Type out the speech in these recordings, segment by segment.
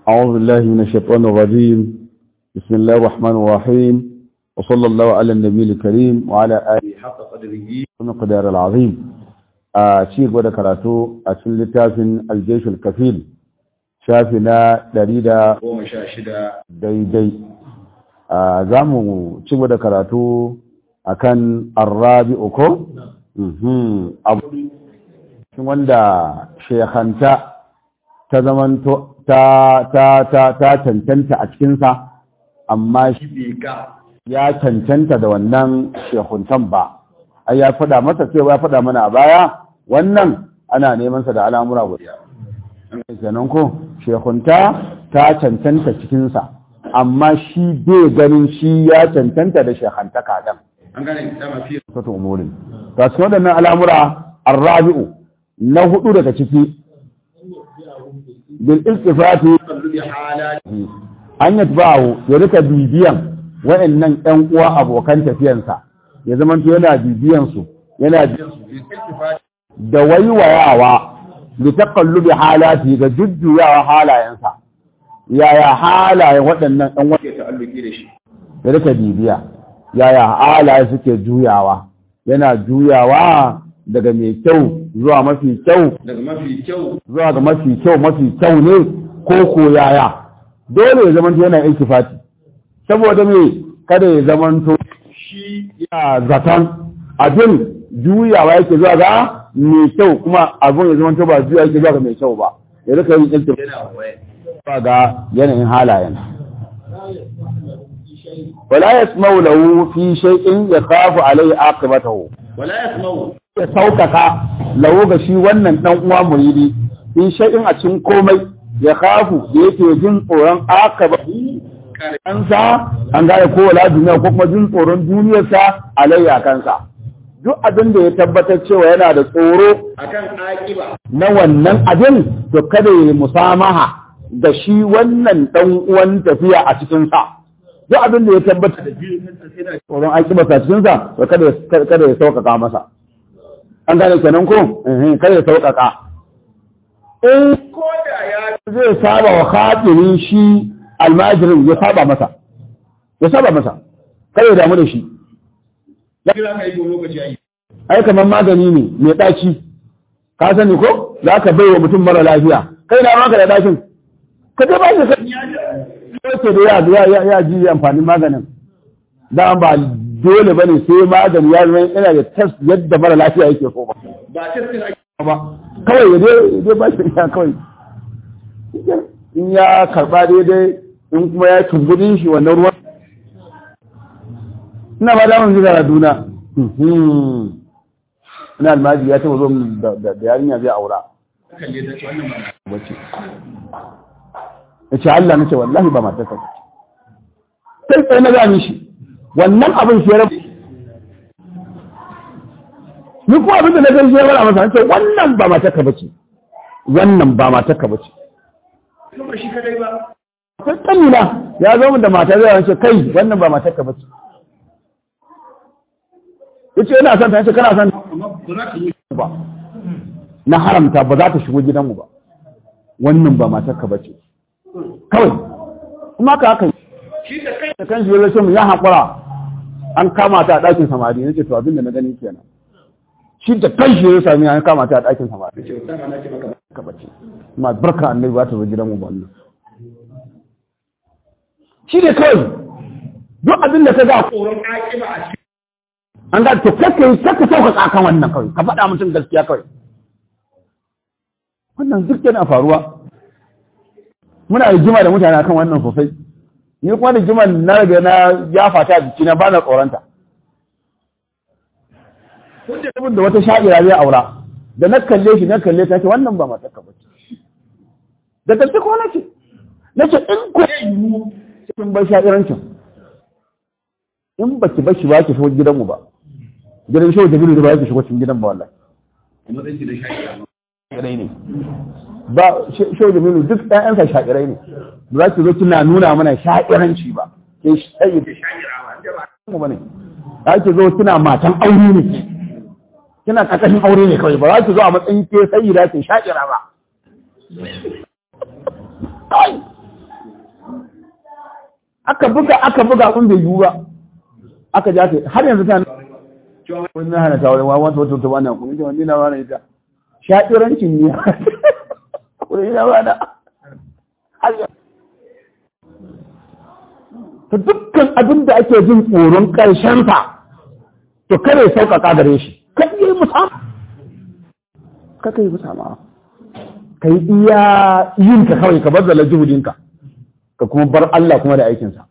أعوذ بالله من الشيطان الرجيم بسم الله الرحمن الرحيم وصلى الله على النبي الكريم وعلى آله حق قدره ومقدار العظيم شيخ ودا كراتو أسل لتافن الجيش الكفيل شافنا دريدا ومشاشدا ديدي زامو شيخ ودا كراتو أكن الرابع أكو أبو wanda shekhanta ta zamanto ta ta ta ta cancanta a cikinsa amma shi ya cancanta da wannan shekuntan ba ai ya faɗa masa cewa ya faɗa mana a baya wannan ana neman sa da al'amura guda kenan ko shekunta ta cancanta cikinsa amma shi bai ganin shi ya cancanta da shekhanta kadan an gane dama fi sato umurin to cikin waɗannan al'amura arrabi'u na hudu daga ciki bil istifati qalbi halati an yatba'u ya rika bibiyan wa'annan ƴan uwa abokan tafiyansa ya zama to yana bibiyan su yana da waiwayawa li taqallubi halati ga jujjuyawa halayensa yaya halayen waɗannan ɗan ke ta'alluki da shi ya rika bibiya yaya halaye suke juyawa yana juyawa daga mai kyau zuwa mafi kyau daga mafi kyau zuwa ga mafi kyau mafi kyau ne ko ko yaya dole ya zamanto yana iltifati saboda me kada ya zamanto shi ya zaton abin juyawa yake zuwa ga mai kyau kuma abin ya zamanto ba juya yake zuwa ga mai kyau ba ya rika yin iltifati yana waye zuwa ga yanayin halayen wala yasma'u lahu fi shay'in yakhafu alayhi aqibatahu wala yasma'u ya saukaka lahu ga shi wannan dan uwa muridi in shay'in a cikin komai ya kafu da yake jin tsoron akaba kansa an gane ko wala duniya ko kuma jin tsoron duniyarsa alayya kansa duk abin da ya tabbatar cewa yana da tsoro akan aqiba na wannan abin to kada ya musamaha da shi wannan dan uwan tafiya a cikin sa duk abin da ya tabbatar da tsoron akibarsa a cikin sa to kada ya kada ya saukaka masa an gane kenan ko eh kada ya saukaka in ko da ya zai saba wa khatirin shi almajirin ya saba masa ya saba masa kada ya damu da shi kira kai go lokaci ai ai kamar magani ne mai ɗaci ka sani ko za ka bai wa mutum mara lafiya kai na maka da ɗacin ka je ba shi ka ce da ya ya ya ji amfanin maganin da ba dole bane sai magani ya zama yana da test yadda mara lafiya yake so ba ba testin ake ba kawai ya je ya je ba shi ya kawai in ya karba daidai in kuma ya tumbudin shi wannan ruwan ina ba damun ji duna ina almaji ya taba zo da da yarinya zai aura kalle ta ce wannan ba wace ya ce Allah nace wallahi ba matarsa ce sai sai na gani shi wannan abin shi ya rabu ni kuma abin da na gani shi ya rabu masa nace wannan ba matarka bace wannan ba matarka bace kuma shi kadai ba akwai kanina ya zo min da mata zai wance kai wannan ba matarka bace yace ina son ta yace kana son amma ba za ka yi ba na haramta ba za ta shigo gidanmu ba wannan ba matarka bace kawai kuma ka haka shi da kai da kan shi ya mu ya haƙura an kama ta a ɗakin samari yace to abin da na gani kenan shi da kan shi ya sami an kama ta a ɗakin samari ce sama na ce maka ka bace kuma barka annabi ba ta zo gidanmu ba wannan shi ne kawai duk abin da ka ga tsoron aqiba a cikin an ga to kakka yi kakka sauƙaƙa kan wannan kawai ka faɗa mutum gaskiya kawai wannan duk yana faruwa muna rigima da mutane akan wannan sosai ni kuma rigimar na riga na ya fata a jikina ba na tsoronta wanda abin da wata sha'ira zai aura da na kalle shi na kalle ta ce wannan ba matarka ba ce da gaske ko nace nace in ko yiwu cikin bai sha'irancin in ba ki bashi ba ki shigo gidanmu ba gidan shehu jabiru da ba ki shigo cikin gidan ba wallahi kuma zai da shaida shakirai ne ba shehu jabiru duk ɗayansa shakirai ne ba za ki zo kina nuna mana shakiranci ba ke shayi da shakirai ba ne za ki zo kina matan aure ne kina kakashin aure ne kawai ba za ki zo a matsayin ke sayi da ke shakira ba kai aka buga aka buga kun bai yiwu ba aka ja ta har yanzu ta wani na hana ta wani wawan ta wata wannan kuma ita wani na wani ita shaɗirancin ne wani ina wani ta dukkan abin da ake jin tsoron ƙarshensa to kare sauƙaƙa gare shi kan yi musamman ka kai musamman ka yi iya yinka kawai ka bar da lajihudinka ka kuma bar Allah kuma da aikinsa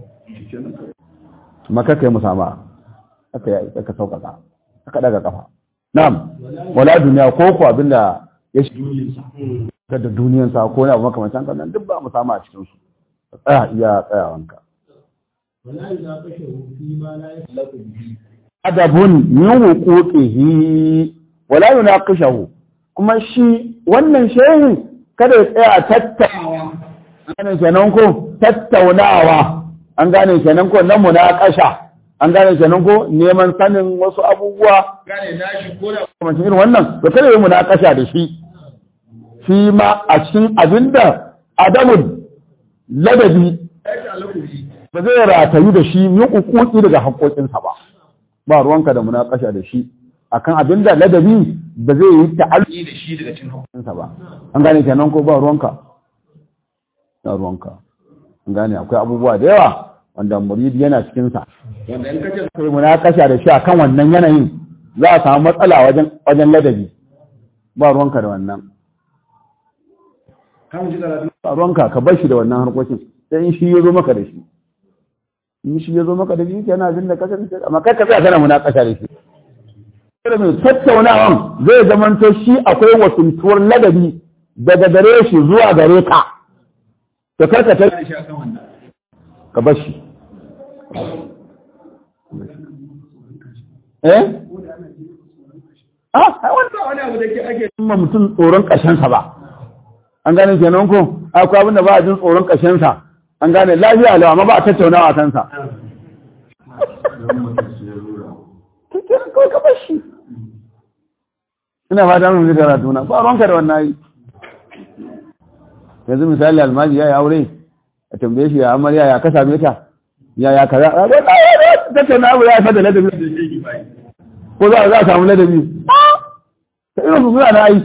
maka kai musamman aka yi aka sauƙaƙa aka daga kafa na'am wala duniya ko ko abinda ya shi da duniyansa ko ne abu makamancin kan nan duk ba musamman a cikin su tsaya iya tsayawanka ولا يناقشه فيما لا يخلق به adabun min huquqihi wala yunaqishahu kuma shi wannan shehin kada ya tsaya tattaunawa an gane kenan ko tattaunawa an gane kenan ko na munaqasha an gane kenan ko neman sanin wasu abubuwa gane nashi ko da kamar irin wannan to kada ya munaqasha da shi shi ma a cikin abinda adamun ladabi ya ta alakubi ba zai ratayu da shi min ukuki daga haƙoƙinsa ba ba ruwanka da munakasha da shi akan abin da ladabi ba zai yi ta'alluki ni da shi daga cin hukun sa ba an gane kenan ko ba ruwanka ba ruwanka an gane akwai abubuwa da yawa wanda muridi yana cikin sa wanda in kace sai munakasha da shi akan wannan yanayin za a samu matsala wajen wajen ladabi ba ruwanka da wannan ka mu ji karatu ba ruwanka ka bar shi da wannan harkokin sai in shi ya zo maka da shi in shi ya zo maka da shi yana abin da kasance amma kai ka tsaya kana munakasha da shi kada mai tattaunawan zai zamanto shi akwai wasuntuwar ladabi daga gare shi zuwa gare ka to karka ta da shi akan wannan ka bar shi eh ah ai wannan ba wani abu da ke ake ma mutum tsoron ƙarshensa ba an gane kenan ko akwai abin da ba a jin tsoron ƙarshensa an gane lafiya lau amma ba a tattaunawa a kansa kenan kawai ka bar shi ina fata mun zai karatu na ba ruwanka da wannan yi yanzu misali almaji ya yi aure a tambaye shi ya amarya ya ka same ta ya ya kaza a ga tattauna abu ya fada ladabi da shi bai ko za a za a samu ladabi ta irin su suna na ai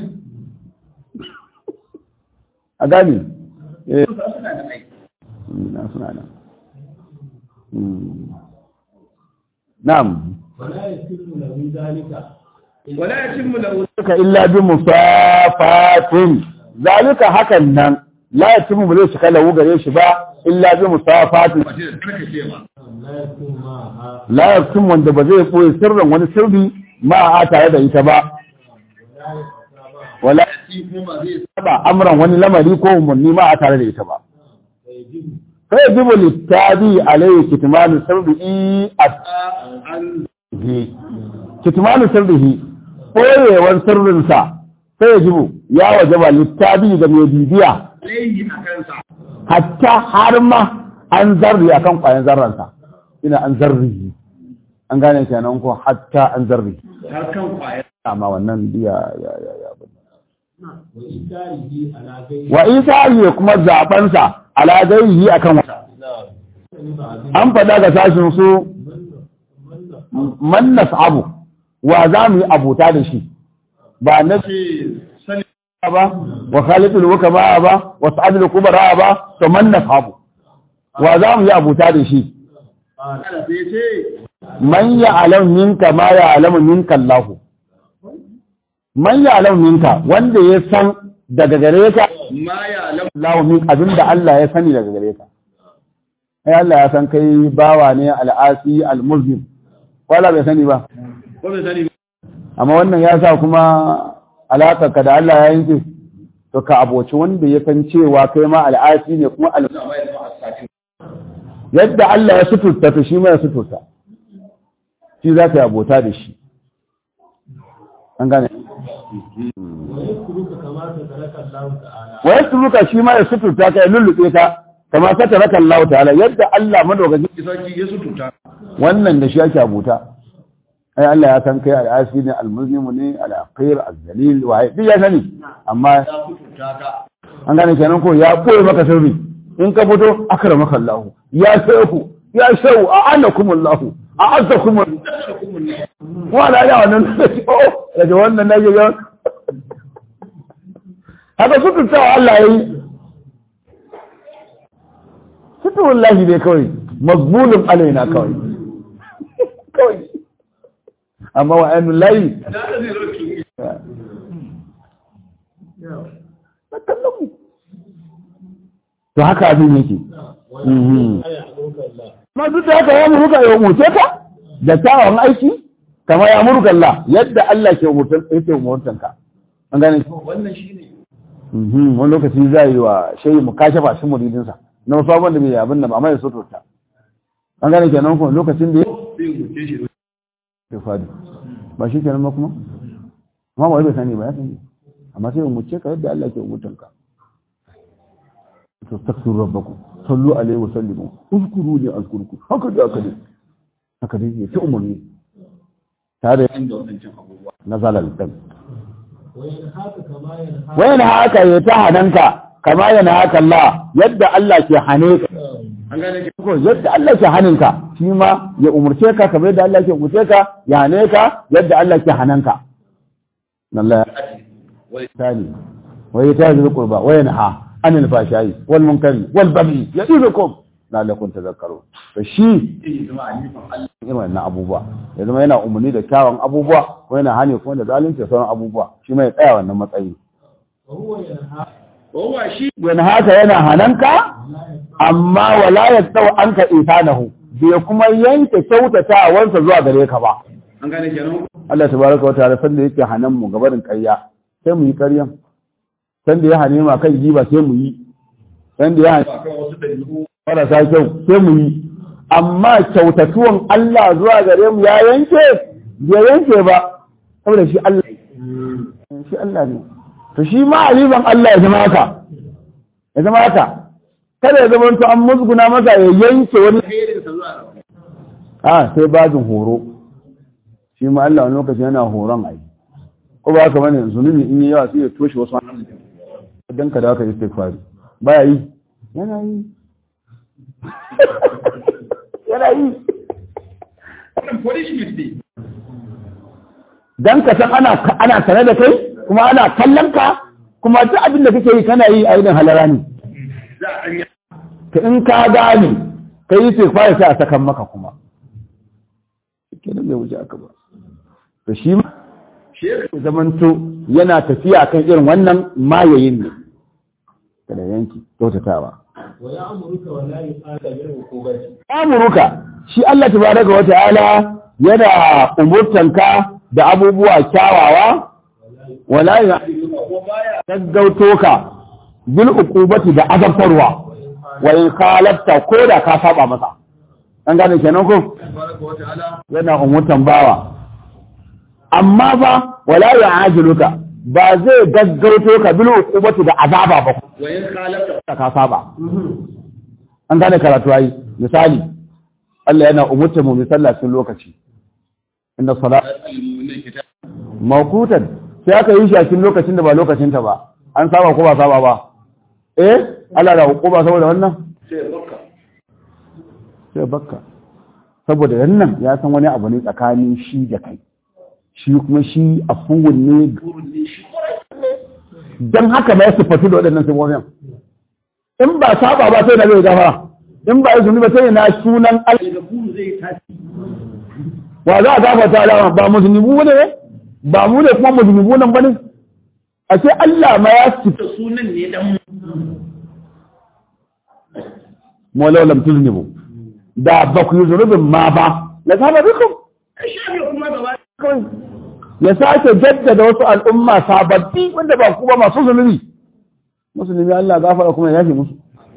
a gani eh suna da mai na suna nan Mm. na'am ولا يتم له ذلك wala yatimmu lahu suka illa bi musafatin zalika hakan nan la yatimu ba zai cika lahu gare shi ba illa bi musafatin wace da karka ce ba لا يكون معها la yatim wanda ba zai koyi sirrin wani sirri ma a tare da ita ba ولا يتبع wala shi kuma ba zai saba amran wani lamari ko umarni ma a tare da ita ba فيجب fa yajibu littabi alayhi kitmanu sirrihi an at-hi kitmanu sirrihi koyewar sirrinsa sai yajibu ya wajaba littabi da mai bibiya laihi a kansa hatta har ma an zarri akan kwayan zarransa ina an zarri an gane kenan ko hatta an zarri har kan kwayar amma wannan biya ya ya ya وإنكاره على غير wa isa ya kuma zabansa ala gaihi akan wata بعض an faɗa ga sashin su من من man nas'abu wa za mu yi abota da shi ba na ce sani ba wa khalifin hukama ba wa sa'adul kubara ba to man nas'abu wa za mu yi abota da shi قال ana sai ce man ya'lam minka ma ya'lamu minka Allah man ya'lam minka wanda ya san daga gare ka ma ya lam Allah min abinda Allah ya sani daga gare ka ai Allah ya san kai bawa ne al'asi al-muslim wala bai sani ba ko bai sani ba amma wannan ya sa kuma alaƙarka da Allah ya yanke to ka aboci wanda ya san cewa kai ma al'asi ne kuma al da mai da asati yadda Allah ya suturta to shi ma ya suturta shi za ka yi abota da shi an gane ويترك كما تترك الله تعالى wa yasruka shi ma ya suturta ka ya lullube ka kama ka taraka Allah ta'ala yadda Allah madaukakin sarki ya sututa wannan da shi ake abota ai Allah ya san kai al'asi ne al-muslimu ne al-aqir al-zalil wa duk ya sani amma ya sututa ka an gane kenan ko ya koyi maka sirri in ka fito akramaka Allah ya shehu ya shehu a anakum Allah a azzakum wala ya wannan oh daga wannan nake ga haka sutuntawa Allah yayi suturullahi ne kawai mazbulun alaina kawai kawai amma wa ainihin layi to haka abin yake ma duk da haka ya muruka ya umurce ka da kyawun aiki kama ya muruka Allah yadda Allah ke umurtan yake umurtan ka an gane wannan shine mhm wani lokaci zai yi wa shayi mu kashe ba shi muridinsa na wasu abubuwan da bai abin da ba amma ya so ta an gane kenan kuma lokacin da ya sai mutum shi ya fadi ba shi kenan ba kuma amma ba wai bai sani ba ya sani amma sai umurce ka yadda Allah ke umurtan ka tastaghfiru rabbakum sallu alaihi wa sallimu uzkuruni azkurku haka da haka ne haka dai ya ta umarni tare da wadancan abubuwa na zalal din وينهاك كما ينهاك wayan haka ya ta hananka kama yana haka Allah yadda Allah ke hane ka an gane ke ko yadda Allah ke haninka shi ma ya umurce ka kamar yadda Allah ke umurce ka ya hane ka yadda Allah ke hananka Allah wai ثاني ويتاز القربى وينهى عن الفحشاء والمنكر والبغي يعظكم لعلكم تذكرون فشي zai zama alifan Allah irin wannan abubuwa ya zama yana umarni da kyawun abubuwa ko yana hane kuma da zalunci da sauran abubuwa shi mai tsaya wannan matsayi وهو ينهاك kowa shi wani haka yana hananka amma wala ya tsawo an ka isanahu bai kuma yanke kyautatawarsa zuwa gare ka ba an gane kenan Allah tabaraka wa ta'ala sanda yake hanan mu gabarin ƙarya sai mu yi ƙaryan sanda ya hane ma kan giba sai mu yi sanda ya hane ba kan wasu dabi'u marasa kyau sai mu yi amma kyautatuwan Allah zuwa gare mu ya yanke bai yanke ba saboda shi Allah shi Allah ne to shi ma aliban Allah ya zama haka ya zama haka kada ya zama to an musguna masa ya yanke wani alherin sa zuwa gaba a sai bajin horo shi ma Allah wani lokaci yana horon ai ko ba haka bane zunubi in yi yawa sai ya toshe wasu hannun dan ka da ka istighfari baya yi yana yi yana yi wannan punishment ne dan ka san ana ana sane da kai kuma ana kallon ka kuma duk abin da kake yi kana yi a irin halara ne za a ɗanya ka in ka gane ka yi istighfari sai a sakan maka kuma kenan bai wuce aka ba to shi ma shekar zamanto yana tafiya kan irin wannan mayayin ne kada yanki kyautatawa ويأمرك ولا يقال بالعقوبة amuruka shi Allah tabaraka wa ta'ala yana umurtanka da abubuwa kyawawa wala ya ko baya gaggauto ka bil uqubati da azabtarwa wa in khalafta ko da ka saba masa an gane kenan ko tabaraka wa ta'ala yana umurtan bawa amma ba wala ya ajiluka ba zai gaggauto ka bil uqubati da azaba ba wa in khalafta da ka saba an gane karatu ai misali Allah yana umurta mu misalla cikin lokaci inda salat al-mu'minin kitab mawqutan sai aka yi shi a cikin lokacin da ba lokacin ta ba an saba ko ba saba ba eh Allah da hukuma saboda wannan sai bakka sai bakka saboda wannan ya san wani abu ne tsakanin shi da kai shi kuma shi afuwun ne burun ne shi don haka ba ya sifatu da waɗannan sifofin in ba saba ba sai na zai gafara in ba ya zuni ba sai na sunan Allah daga buru zai tashi wa za a gafarta alama ba muzunibu ne ba mu ne kuma muzunibu nan bane a ce Allah ma ya sifatu da sunan ne dan mu mu law lam tuznibu da ba ku yi zunubin ma ba la zaba bikum kai shi ne kuma gaba kawai ya sake jaddada wasu al'umma sababbi wanda ba ku ba masu zunubi musulmi Allah gafara kuma ya yafe musu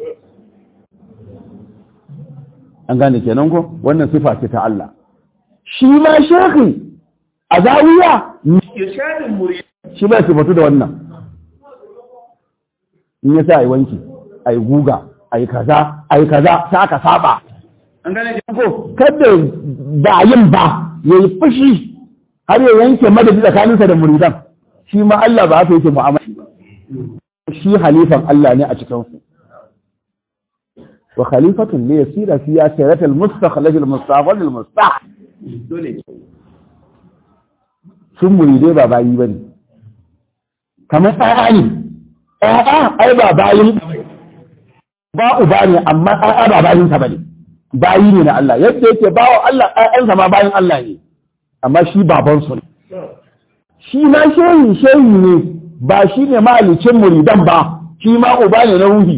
an gane kenan ko wannan sifa ce ta Allah shi ma shekhi a zawiya irshadin murid shi bai sifatu da wannan in ya sa a yi wanki a yi guga a yi kaza a yi kaza ta aka saba an gane ko kada ba yin ba ya yi fushi har ya yanke madadi tsakaninsa da muridan shi ma Allah ba haka yake mu'amala ba shi halifan Allah ne a cikin su wa khalifatun ne yasira fi ya sayratul mustakhlif al mustaqbal al mustah dole sun muridai ba bayi bane kamar tsaya ne tsaya ai ba bayin ba uba ne amma tsaya ba bayin sa bane bayi ne na Allah yadda yake bawa Allah ɗayansa ma bayin Allah ne amma shi baban su ne shi ma shehi shehi ne ba shi ne mahalicin muridan ba shi ma uba ne na ruhi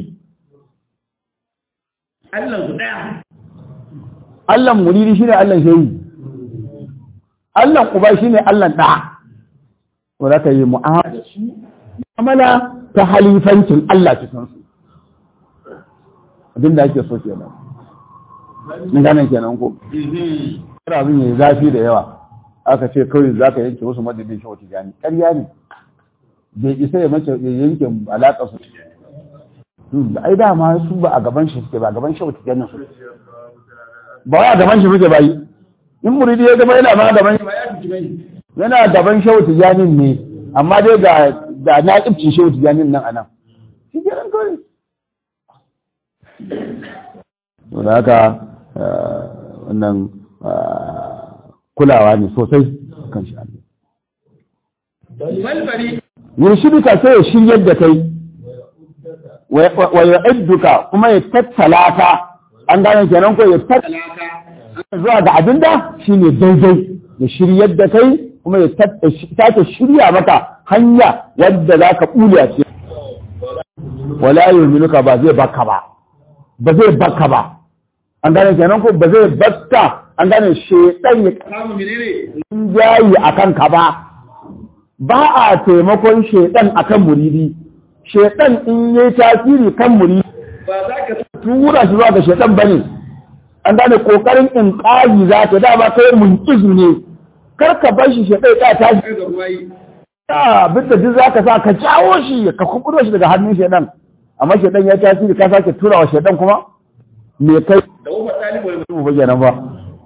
Allah su daya Allah muridi shi ne Allah shehi Allah uba shi ne Allah ɗa to za ka yi mu'amala ta halifancin Allah cikin su abinda ake so kenan in gane kenan ko kada abin yayi zafi da yawa aka ce kawai za ka yanke wasu madadin shi wata jani ƙarya ne bai isa ya mace ya yanke alaƙa su da ai dama su ba a gaban shi suke ba a gaban shi wata jani su ba wai a gaban shi suke bayi in muridi ya gaba yana ma gaban ba ya tuci bai yana gaban shehu tijanin ne amma dai ga da na kibci shehu tijanin nan anan shi ke nan kawai to da haka wannan kulawa ne sosai kan shi balbari yurshidika sai ya shiryar da kai wa yu'idduka kuma ya tattala ka an gane kenan ko ya tattala talaka zuwa ga abinda shine daidai ya shiryar da kai kuma ya sake shirya maka hanya wadda za ka ɓula ce wala yuminuka ba zai baka ba ba zai baka ba an gane kenan ko ba zai baka an gane shedan ya samu menene jayi akan ka ba ba a taimakon shedan akan muridi shedan in yayi tasiri kan muridi ba za ka tura shi zuwa ga shedan bane an gane kokarin in ƙari za ta dama kai munkizu ne kar ka bar shi shedan ya tashi kai ga ruwayi ta bisa duk zaka sa ka jawo shi ka kuburo shi daga hannun shedan amma shedan ya tasiri ka sake tura wa shedan kuma me kai da ufa talibu wal mu bayyana ba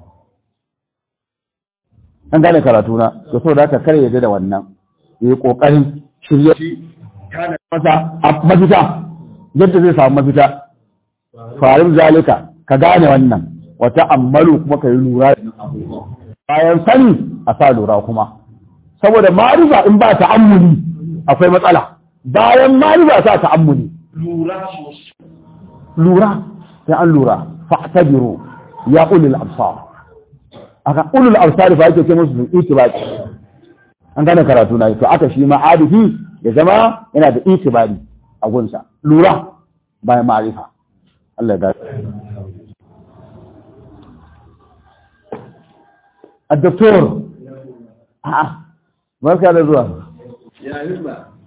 an gane karatu na to so da ka kare yadda da wannan yayi kokarin shirye kana masa a mafita yadda zai samu mafita farin zalika ka gane wannan wata ammalu kuma ka yi lura bayan sani a sa lura kuma saboda marifa in ba ta'ammuli akwai matsala bayan marifa sa ta'ammuli lura sosai lura sai an lura fa'tabiru ya ulul absar aka ulul absar fa yake ce musu itibaki an gane karatu na to aka shi ma arifi ya zama yana da itibari a gunsa lura bayan ma'arifa Allah ya gaske الدكتور ها barka da zuwa ya himma